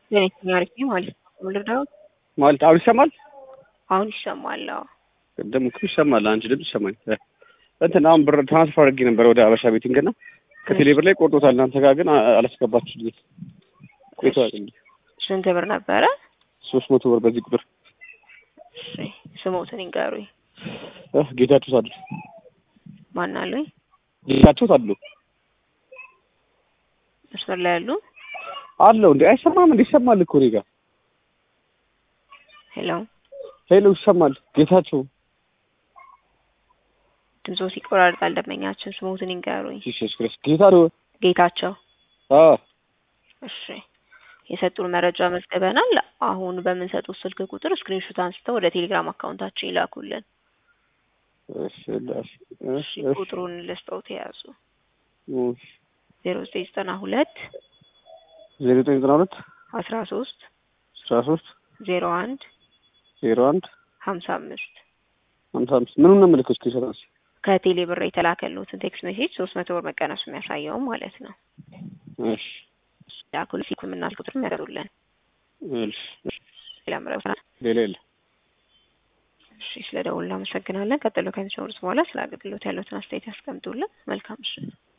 ጤነኛ አሪፍ ነኝ ማለት ነው። ልርዳዎት? ማለት አሁን ይሰማል? አሁን ይሰማል። አዎ ቅድም እኮ ይሰማል። አንቺ ድምፅ ይሰማኝ። እንትን አሁን ብር ትራንስፈር አድርጌ ነበር ወደ አበሻ ቤቲንግ እና ከቴሌ ብር ላይ ቆርጦታል። እናንተ ጋር ግን አላስገባችሁልኝ። ቆይቷል እንዴ? ስንት ብር ነበረ? ሶስት መቶ ብር በዚህ ቁጥር እሺ ስሞትን ይንገሩኝ። እህ ጌታቸው ታድሎ ማን አሉኝ? ጌታቸው ታድሎ መስመር ላይ ያሉ አለው እንዴ? አይሰማም እንዴ? ይሰማል እኮ እኔ ጋር ሄሎ፣ ሄሎ፣ ይሰማል። ጌታቸው ድምፆ ሲቆራርጣል። ደንበኛችን ስሞትን ይንገሩኝ። ኢየሱስ ክርስቶስ ጌታ ነው። ጌታቸው አ እሺ የሰጡን መረጃ መዝግበናል። አሁን በምንሰጡት ስልክ ቁጥር ስክሪንሾት አንስተው ወደ ቴሌግራም አካውንታችን ይላኩልን። እሺ ላሽ እሺ ቁጥሩን ልስጠውት የያዙ እሺ ዜሮ ዘጠኝ ዘጠና ሁለት ዜሮ ዘጠኝ ዘጠና ሁለት አስራ ሶስት አስራ ሶስት ዜሮ አንድ ዜሮ አንድ ሀምሳ አምስት ሀምሳ አምስት ምኑን ነው የምልከው? እስኪ ሰላስ ከቴሌ ብር የተላከሉትን ቴክስት ሜሴጅ ሶስት መቶ ብር መቀነሱ የሚያሳየው ማለት ነው። እሺ ላኩል ሲኩ የምናል ቁጥር ያደሩልን እሺ ሌላ ምረብ ሌላ የለ እሺ ስለ ደውል እናመሰግናለን። ቀጥሎ ከሚሰሩት በኋላ ስለ አገልግሎት ያሉትን አስተያየት ያስቀምጡልን። መልካም ምሽት።